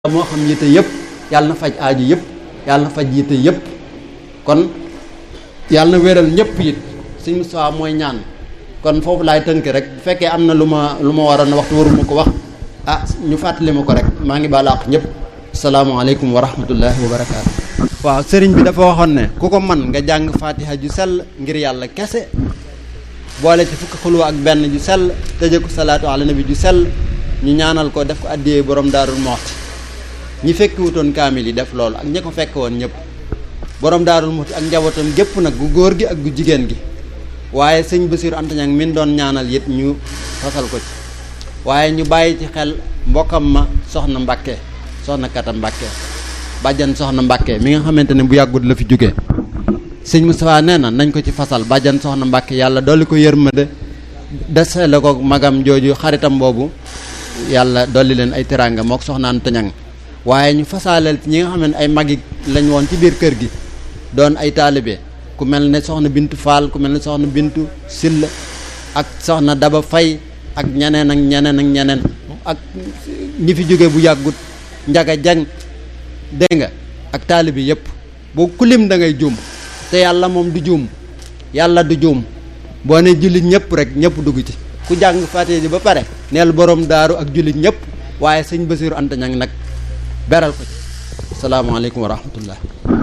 moo xam yitte yëpp yàlla na faj aaju yëpp yàlla na faj yitte yëpp kon yàlla na wéral ñëpp it suñ Moustapha mooy ñaan kon foofu laay tënk rek bu fekkee am na lu ma lu ma waroon waxtu waruma ko wax ah ñu fàttali ma ko rek maa ngi baal àq ñëpp salaamaaleykum wa rahmatullahi wa barakaatu. waaw sëriñ bi dafa waxoon ne ku ko man nga jàng fatiha ju sell ngir yàlla kese boole ci fukki xulwa ak benn ju sell tëje ko salaatu ala nabi ju sell ñu ñaanal ko def ko addiyee borom daarul moxti ñi fekki wutoon kaamil yi def loolu ak ñi ko fekk woon ñëpp borom daarul moxti ak njabootam gépp nag gu góor gi ak gu jigéen gi waaye sëñ Basiru Anta Ñaŋ min doon ñaanal it ñu fasal ko ci waaye ñu bàyyi ci xel mbokkam ma soxna Mbàkke soxna Kata Mbàkke bàjjan soxna Mbàkke mi nga xamante ne bu yàggut la fi jóge sëñ Moustapha nee na nañ ko ci fasal bàjjan soxna Mbàkke yàlla dolli ko yërmande desele ko magam jooju xaritam boobu yàlla dolli leen ay teraanga mook soxna Anta Ñaŋ waaye ñu fasaaleel ci ñi nga xam ne ay magi lañ woon ci biir kër gi doon ay taalibe ku mel ne soxna Bintu Fall ku mel ne soxna Bintu Silla ak soxna Daba Fay ak ñeneen ak ñeneen ak ñeneen ak ñi fi jóge bu yàggut njaga jang dégg nga ak taalibe yëpp boo kulim da ngay juum te yàlla moom du juum yàlla du juum boo ne jullit ñëpp rek ñëpp dugg ci ku jàng fàtte ji ba pare neel borom daaru ak jullit ñëpp waaye sëñ Basiru Anta Ñaŋ nag beral ko ci salaamaaleykum wa rahmatullah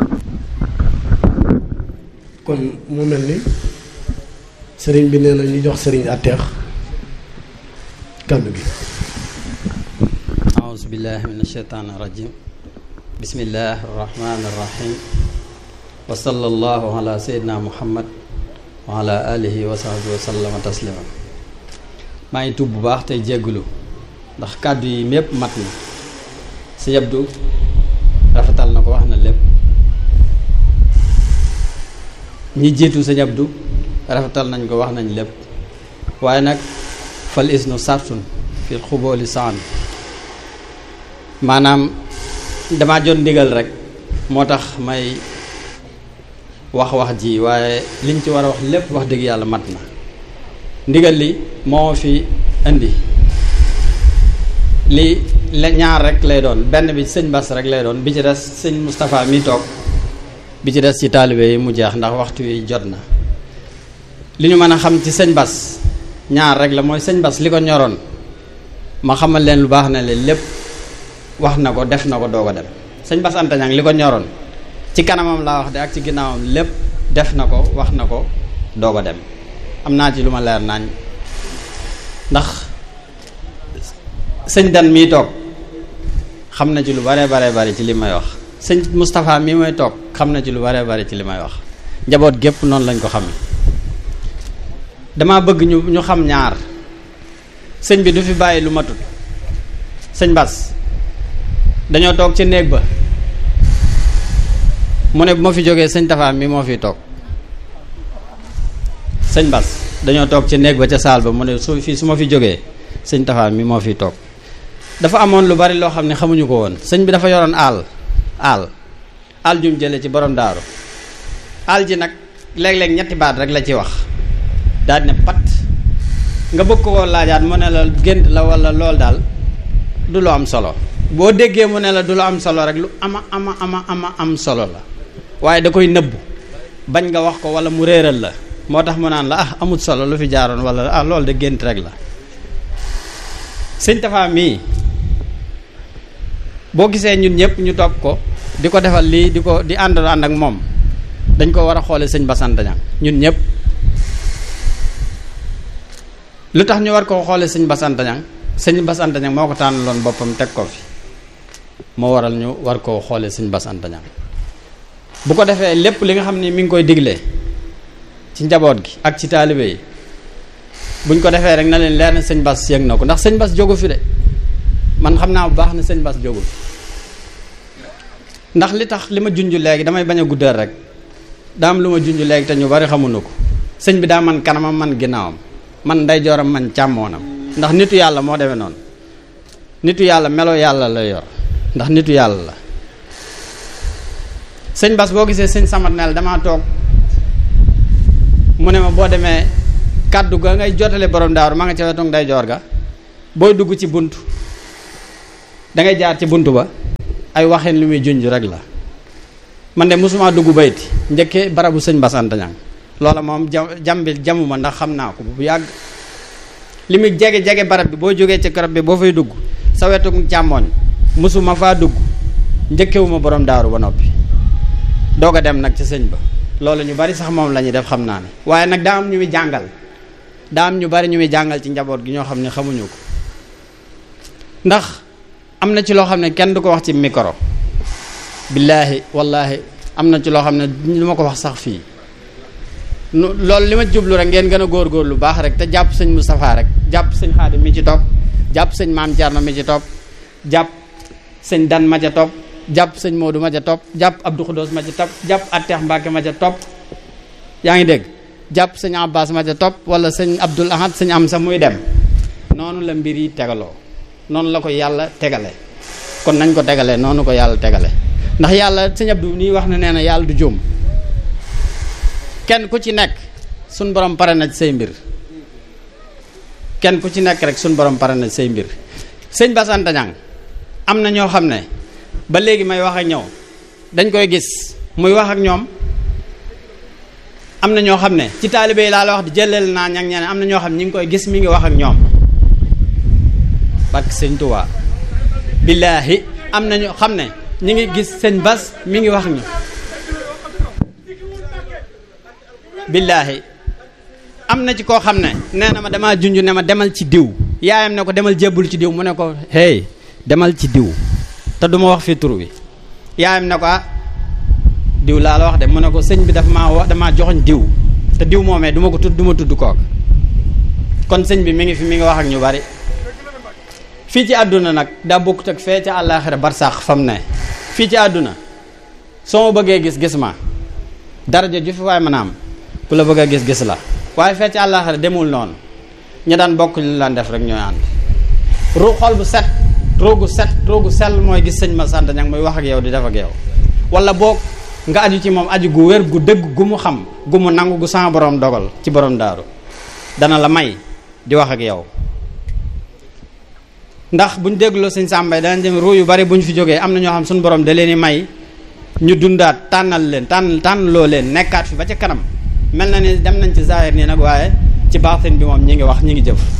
kon mu mel ni sëriñ bi nee na ñu jox sëriñ atteex kàddu gi aouzu billahi min asheytaan irajim bismillahi arrahmani irrahim wa sallallahu ala seydina muhammad wa ala alihi wa sahbihi wa sallama taslima maa ngi tuub bu baax tey jéggulu ndax kàddu yi mépp mat na si yabdu rafetal na ko wax na lépp ñi jiitu sa yabdu rafetal nañ ko wax nañ lépp waaye nag fal isnu sartun fil xubooli saan maanaam dama jot ndigal rek moo tax may wax wax ji waaye liñ ci war a wax lépp wax dëgg yàlla mat na ndigal li moo fi indi li la ñaar rek lay doon benn bi sëñ Bass rek lay doon bi ci des sëñ Moustapha mi toog bi ci des ci taalibe yi mu jeex ndax waxtu wi jot na li ñu mën a xam ci sëñ Bass ñaar rek la mooy sëñ Bass li ko ñoroon ma xamal leen lu baax na leen lépp wax na ko def na ko doog a dem sëñ Bass Anta Ñaŋ li ko ñoroon ci kanamam laa wax de ak ci ginnaawam lépp def na ko wax na ko doog a dem am naa ci lu ma leer naañ ndax sëñ Dan mii toog xam na ci lu bare bare bare ci li may wax sëñ Moustapha mii may toog xam na ci lu bare bare ci li may wax njaboot gépp noonu lañ ko xamee dama bëgg ñu ñu xam ñaar sëñ bi du fi bàyyi lu matut sëñ Bass dañoo toog ci néeg ba mu ne bu ma fi jógee sëñ Tafa mi moo fi toog sëñ Bass dañoo toog ci néeg ba ca saal ba mu ne su fii su ma fi jógee sëñ Tafa mi moo fi toog dafa amoon lu bari loo xam ne xamuñu ko woon sëñ bi dafa yoroon aal aal aal jum jële ci borom daaru aal ji nag léeg-léeg ñetti baat rek la ci wax daal ne pat nga bëgg ko laajaat mu ne la gént la wala lool daal du lu am solo boo déggee mu ne la du lu am solo rek lu ama ama ama ama am solo la waaye da koy nëbbu bañ nga wax ko wala mu réeral la moo tax mu naan la ah amut solo lu fi jaaroon wala ah loolu de gént rek la sëñ Tafa mii boo gisee ñun ñëpp ñu topp ko di ko defal lii di ko di ànd ànd ak moom dañ ko war a xoole sëñ Bass Anta Ñaŋ ñun ñëpp lu tax ñu war koo xoole sëñ Bass Anta Ñaŋ sëñ Bass Anta Ñaŋ moo ko tànnaloon boppam teg ko fi moo waral ñu war koo xoole sëñ Bass Anta Ñaŋ bu ko defee lépp li nga xam ni mi ngi koy digle ci njaboot gi ak ci taalibe yi buñ ko defee rek na leen leer na sëñ Bass yëg na ko ndax sëñ Bass jógu fi de man xam naa bu baax ne sëñ Bass jógu fi ndax li tax li ma junj léegi damay bañ a guddal rek daa am lu ma junj léegi te ñu bari xamuñu ko sëñ bi daa man kanamam man ginnaawam man ndeyjooram man càmmoonam ndax nitu yàlla moo demee noonu nitu yàlla melo yàlla la yor ndax nitu yàlla la sëñ Bass boo gisee sëñ Samat neel damaa toog mu ne ma boo demee kàddu ga ngay jotale borom daaru ma nga ca wetu ndeyjoor ga booy dugg ci bunt da ngay jaar ci bunt ba ay waxeen li muy junj rek la man de mosuma dugg bayti njëkkee barabu sëñ Bass Anta Niang loola moom ja jambi jamuma ndax xam naa ko bu yàgg li muy jege jege barab bi boo jógee ci garab bi boo fay dugg sa wetu càmmooñ mosuma faa dugg njëkkewuma borom daaru ba noppi doog a dem nag ci sëñ ba loolu ñu bari sax moom la ñuy def xam naa ne waaye nag daa am ñu muy jàngal daa am ñu bari ñu muy jàngal ci njaboot gi ñoo xam ne xamuñu ko ndax am na ci loo xam ne kenn du ko wax ci micro billaahi wallaahi am na ci loo xam ne du ma ko wax sax fii nu loolu li ma jublu rek ngeen gën a góorgóorlu baax rek te jàpp sëñ Moustapha rek jàpp sëñ Xaadim mi ci topp jàpp sëñ Maam Thierno mi ci topp jàpp sëñ Dan ma ca topp jàpp sëñ Modou ma ca topp jàpp Abdou Khoudous ma ca topp jàpp Atteex Mbacke ma ca topp yaa ngi dégg jàpp sëñ Abbas ma ca topp wala sëñ Abdoul Ahad sëñ am sa muy dem noonu la mbir yi tegaloo noonu la ko yàlla tegale kon nañ ko tegale noonu ko yàlla tegale ndax yàlla sëñ Abdou nii wax na nee na yàlla du jóom kenn ku ci nekk suñ borom pare na ci say mbir kenn ku ci nekk rek suñ borom pare na ci say mbir sëñ Bass Anta Niang am na ñoo xam ne ba léegi may wax ak ñëw dañ koy gis muy wax ak ñoom am na ñoo xam ne ci taalibe yi laa la wax di jëleel naa ñang ñene am na ñoo xam ne ñi ngi koy gis mi ngi wax ak ñoom barke sëñ Tuubaa billaahi am na ñoo xam ne ñi ngi gis sëñ Bass mi ngi wax ak ñoom billaahi am na ci koo xam ne nee na ma damaa junj ne ma demal ci diw yaayam ne ko demal jébbul ci diw mu ne ko hey demal ci diw te du ma wax fi tur wi yaayam ne ko ah diw laa la wax de mu ne ko sëñ bi dafa maa wax damaa joxoñ diw te diw moomee du ma ko tudd du ma tudd kook kon sëñ bi mi ngi fi mi ngi wax ak ñu bari fii ci àdduna nag daa bokkut ak fee ca àllaaxira barsàq fam ne fii ci àdduna soo ma bëggee gis gis ma daraja ju fi waay mën a am ku la bëgg a gis gis la waaye fee ci àllaaxira demul noonu ña daan bokk li laan def rek ñooy ànd ru xol bu set roogu set roogu sell mooy gis sëñ ma sant ñang muy wax ak yow di def ak yow wala boog nga aju ci moom aju gu wér gu dëgg gu mu xam gu mu nangu gu sama borom dogal ci borom daaru dana la may di wax ak yow ndax buñ dégloo sëñ sàmbay danañ dem ruu yu bari buñ fi jógee am na ñoo xam suñu borom da leen di may ñu dundaat tànnal leen tànn tànnloo leen nekkaat fi ba ca kanam mel na ni dem nañ ci zahir nii nag waaye ci baatin bi moom ñi ngi wax ñi ngi jëf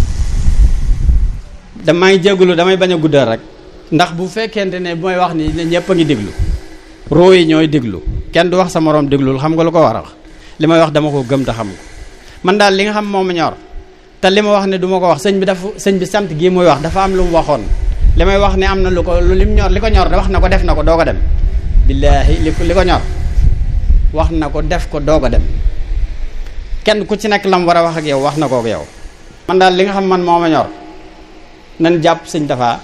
damay jégalu damay bañ a guddal rek ndax bu fekkente ne bu may wax ni ñëpp a ngi déglu roo yi ñooy déglu kenn du wax sa moroom déglul xam nga lu ko war a wax li may wax dama ko gëm te xam ko man daal li nga xam moom ma ñor te li ma wax ne du ma ko wax sëñ bi dafa sëñ bi sant gii muy wax dafa am lu mu waxoon li may wax ne am na lu ko lu lim ñor li ko ñor de wax na ko def na ko doog a dem billaahi li ko li ko ñor wax na ko def ko doog a dem kenn ku ci nekk lam war a wax ak yow wax na ko ak yow man daal li nga xam man moo ma ñor nan jàpp sëñ dafa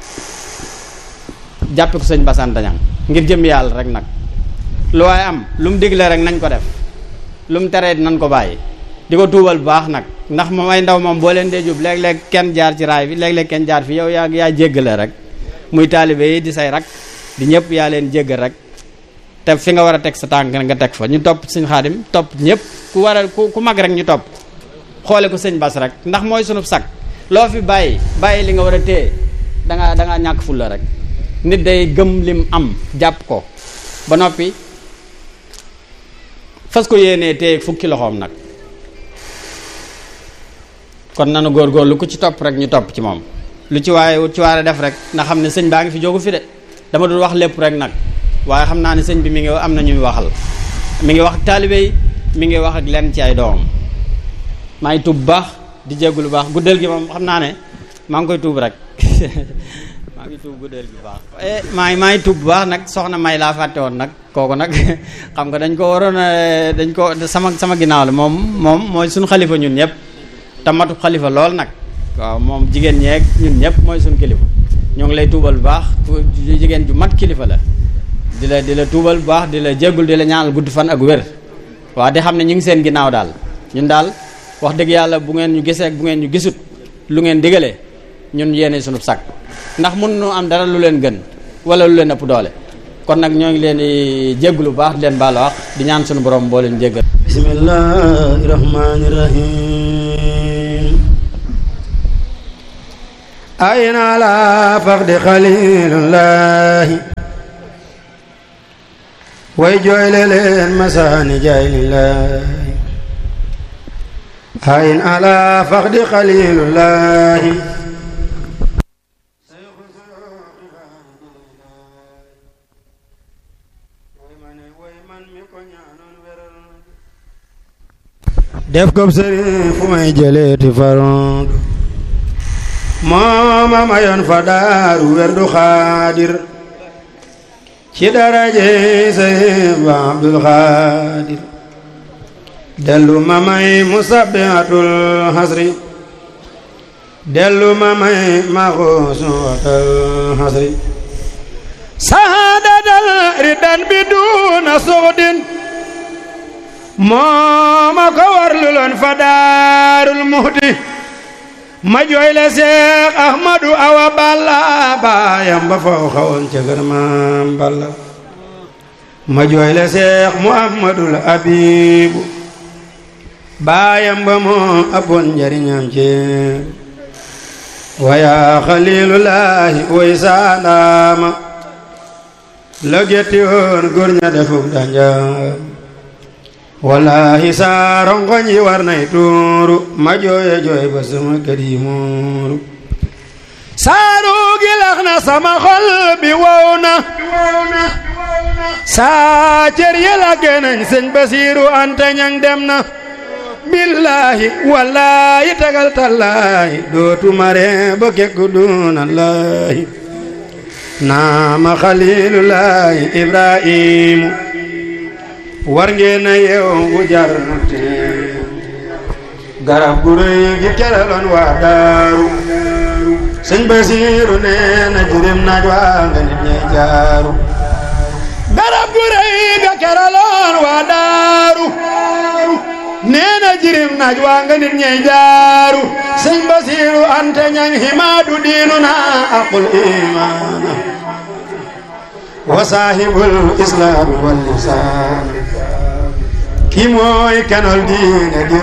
jàppe ko sëñ Bass Anta Niang ngir jëm yàlla rek nag lu waaye am lu mu digle rek nañ ko def lu mu teree nañ ko bàyyi di ko tuubal bu baax nag ndax moom ay ndaw moom boo leen dee jub léeg-léeg kenn jaar ci raay bi léeg-léeg kenn jaar fi yow yaa yaa jéggale rek muy taalibe yi di say rak di ñëpp yaa leen jéggal rek te fi nga war a teg sa tànk nga teg fa ñu topp sëñ Xaadim topp ñëpp ku war a ku ku mag rek ñu topp xoole ko sëñ Bass rek ndax mooy sunub sag loo fi bàyyi bàyyi li nga war a téye dangaa dangaa ñàkk fulla rek nit day gëm lim am jàpp ko ba noppi fas ko yéenee téye fukki loxoom nag kon nanu góorgóorlu ku ci topp rek ñu topp ci moom lu ci waaye ci waare def rek nga xam ne sëñ baa ngi fi jógu fi de dama dul wax lépp rek nag waaye xam naa ne sëñ bi mi ngi am na ñuy waxal mi ngi wax ak taalibe yi mi ngi wax ak lenn ci ay doomam maa ngi tuub bu baax di jéggu lu baax guddal gi moom xam naa ne maa ngi koy tuub rek maa ngi tuub guddal gi bu baax maa ngi maa ngi tuub bu baax nag soxna may laa fàtte woon nag kooku nag xam nga dañ ko waroon a dañ ko sama sama ginnaaw la moom moom mooy suñu xalifa ñun ñëpp te matu xalifa lool nag waaw moom jigéen ñeeg ñun ñëpp mooy suñu kilifa ñoo ngi lay tuubal bu baax jigéen ju mat kilifa la di la di la tuubal bu baax di la jéggul di la ñaanal gudd fan ak wér waaw di xam ne ñu ngi seen ginnaaw daal ñun daal wax dëgg yàlla bu ngeen ñu gisee bu ngeen ñu gisut lu ngeen digalee ñun yéene sunu sag ndax mun nu am dara lu leen gën wala lu leen ëpp doole kon nag ñoo ngi leen di jégglu bu baax di leen baal wax di ñaan sunu borom boo leen jéggal bismillahi rahmani rahim ayna la faqdi xalilullahi way jooyle leen masaani jaay lillahi hayin ala faxdi xalilullahi def ko sëriñ fu may jëleeti faroon mooma mayoon fa daaru werdu xaadir ci daraje sëriñ ba abdul xaadir dellu ma may musabbihatul hasri dellu ma may maxuusuwatal hasri saadatal ridan bi duuna suxdin mooma ko warlu loon fa daarul muhti ma jooy le seex ahmadu awa balla baayam ba faw xawoon ca gër maam balla ma jooy le seex muhammadul abibu baayam ba moo abboon njariñam ci waya xalilullahi way saandaama la getti woon góor ña defuk danjaam wallahi saa rongoñ yi war nay tuuru ma jooye jooy ba sama kër yi muuru saaru gi lax na sama xol bi wow na saa cër yi la genañ sëñ Basiiru Anta ñang dem na billahi wallahi tagal tallahi dootu mare ba kekku dunallahi naama xalilullahi ibrahimu war ngeen a yeew bu jar garab gu rëy gi keraloon waa daaru sëñ Basiiru nee na jirim naaj waa nga nit ñay jaaru garab gu rëy ga keraloon waa daaru nee na jirim naaj waa nga nit ñay jaaru sëñ Basiiru ante ñaŋ himaadu diinu na aqul imaana wa saahibul islaam wal lisaan ki mooy kanol diine di